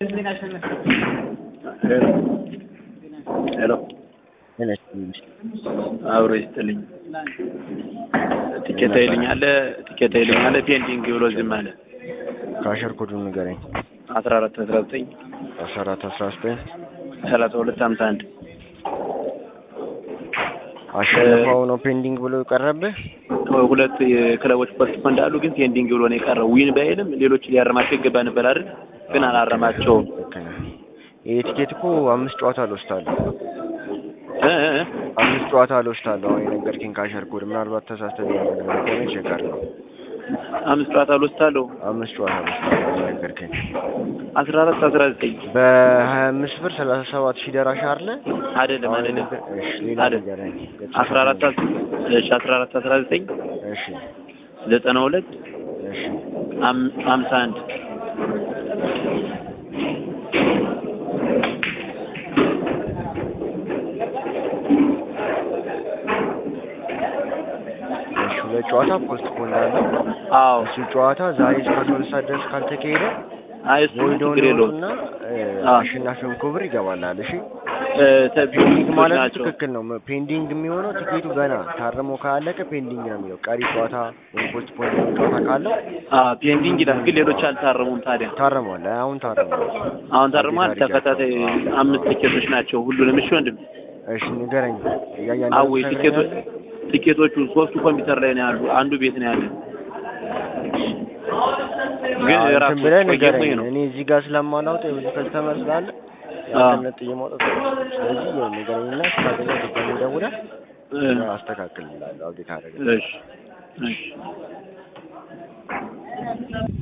ሄሎ አብሮ ይስጥልኝ። ቲኬት ይልኛል ቲኬት ይልኛል ፔንዲንግ ብሎ ዝም አለ። ካሸር ኮዱን ንገረኝ። አስራ አራት አስራ ዘጠኝ አስራ አራት አስራ ዘጠኝ ሰላሳ ሁለት ሀምሳ አንድ አሸንፈው ነው ፔንዲንግ ብሎ የቀረብህ? ሁለት የክለቦች ፖስት እንዳሉ ግን ፔንዲንግ ብሎ ነው የቀረው። ዊን ባይልም ሌሎች ሊያረማቸው ይገባ ነበር አይደል? ግን አላረማቸውም። ልክ ነህ። ይሄ ቲኬት እኮ አምስት ጨዋታ ልወስዳለሁ እ እ እ አምስት ጨዋታ ልወስዳለሁ። አሁን የነገርከኝ ካሸር ኮድ ምናልባት ተሳስተህ ሊሆን ከሆነ ቼክ አድርገው። አምስት ጨዋታ ልወስዳለሁ። አምስት ጨዋታ ልወስዳለሁ የነገርከኝ አስራ አራት አስራ ዘጠኝ በሀያ አምስት ብር ሰላሳ ሰባት ሺህ ደራሽ አለ አይደለም አሁን አይደለም የነገር- እሺ ሌላ አይደል። ንገረኝ። አስራ አራት እሺ አስራ አራት አስራ ዘጠኝ እሺ ዘጠና ሁለት እሺ አም- ሀምሳ አንድ እሺ ሁለት ጨዋታ ፖስት ፖን አለው። አዎ እሱ ጨዋታ ዛሬ እስከ አስራ ሁለት ሰዓት ድረስ ካልተካሄደ አይ እሱ ወይዶን ችግር የለውም እና አዎ። አሸናፊውን ኮብር ይገባላል። እሺ እ ተ- ፔንዲንግ ማለት ናቸው ትክክል ነው። ፔንዲንግ የሚሆነው ቲኬቱ ገና ታርሞ ካለቀ ፔንዲንግ ነው የሚለው። ቀሪ ጨዋታ ወይም ፖስት ፖን ጨዋታ ካለው አዎ ፔንዲንግ ይላል ግን ሌሎች አልታረሙም ታዲያ ታርሟል። አሁን ታርሟል። አሁን ታርሟል አዲስ አበባ ተከታታይ አምስት ቲኬቶች ናቸው ሁሉንም እሺ ወንድም እሺ ንገረኝ። እያያን አወይ ቲኬቶች ቲኬቶቹ ሶስቱ ኮምፒውተር ላይ ነው ያሉ አንዱ ቤት ነው ያለ ግን ራሱ ብለህ ቆየሙ ንገረኝ። ነው እኔ እዚህ ጋር ስለማላውጥ የብዙ ከስተመር ስላለ አዎ። ያንተን ጥዬ ማውጣት አልችልም። ስለዚህ ያው ንገረኝና ስታገኘው ድጋሜ ደውለህ እ አስተካክልልሃለሁ። አብዴት አደረገ እሺ እሺ